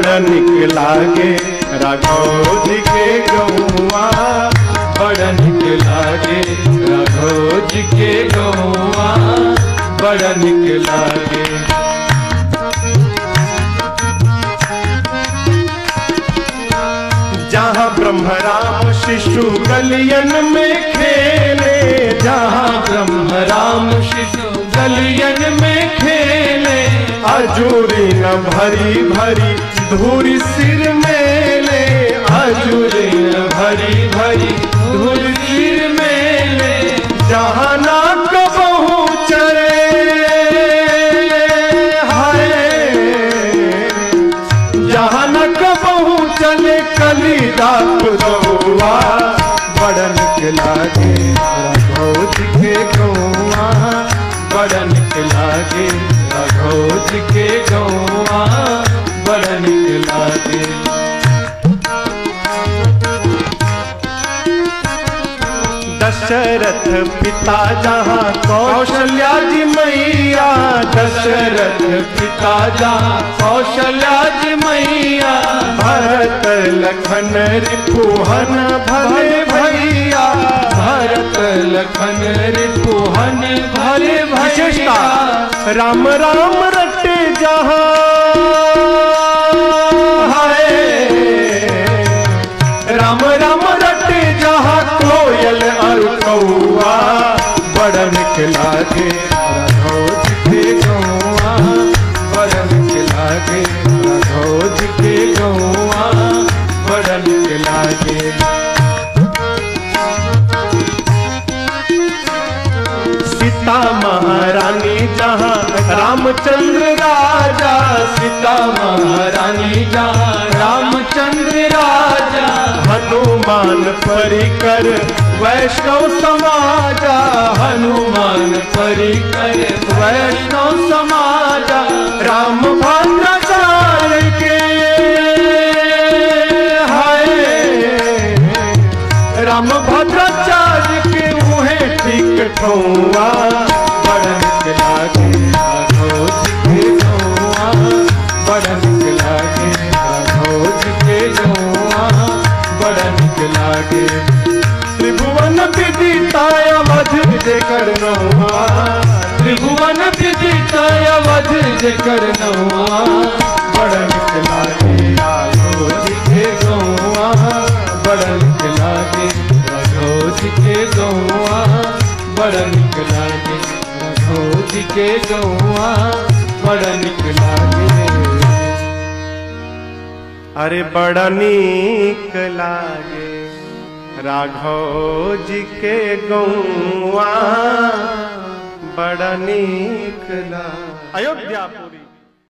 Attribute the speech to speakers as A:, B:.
A: बड़ा निक लागे राघव जी के गौआ
B: बड़ा निक लागे राघव जी के गौआ बड़ा निक लागे
A: जहाँ ब्रह्म राम शिशु गलियन में खेले जहाँ
B: ब्रह्म राम शिशु गलियन में खेले
A: अजूरी न भरी भरी धूरी सिर में ले
B: अजूरे न भरी भरी धूल सिर में ले
A: जहाँ ना कबहू चरे हाय जहाँ न कबहू चले कली दाप गौआ बड़ा निक लागे राघव जी के गौआ
B: बड़ा निक लागे राघव जी के गौआ बड़ा निक लागे
A: दशरथ पिता जहाँ कौशल्या जी मैया
B: दशरथ पिता जा कौशल्या जी मैया
A: भरत लखन रिपुहन भले भैया
B: भरत लखन रिपुहन भले
A: विशेषता
B: भैया
A: राम राम रटे जहाँ हाय राम राम रटे जहाँ कोयल और कौआ बड़ा निक लागे राघव जी के गौआ बड़ा निक लागे राघव जी के गौआ बड़ा निक लागे सीता महारानी जहाँ रामचंद्र राजा
B: सीता महारानी जा रामचंद्र राजा
A: हनुमान परिकर वैष्णव समाजा
B: हनुमान परिकर वैष्णव समाजा
A: राम भद्राचार्य के हाय राम भद्राचार्य के मुहे ठीक ठौआ बड़ा निक लागे राघव जी के गौआ बड़ा निक लागे राघव जी के गौआ बड़ा निक लागे त्रिभुवन विदिताय मध जे करनौआ
B: त्रिभुवन विदित अवध जेकर नौआ
A: बड़ा निक लागे राघव जी के गौआ बड़ा निक लागे
B: राघव जी के गौआ बड़ा निक लागे राघव जी के गौआ बड़ा निक लागे
A: अरे बड़ा नीक लागे राघव जी के गौआ बड़ा नीक लागे अयोध्यापुरी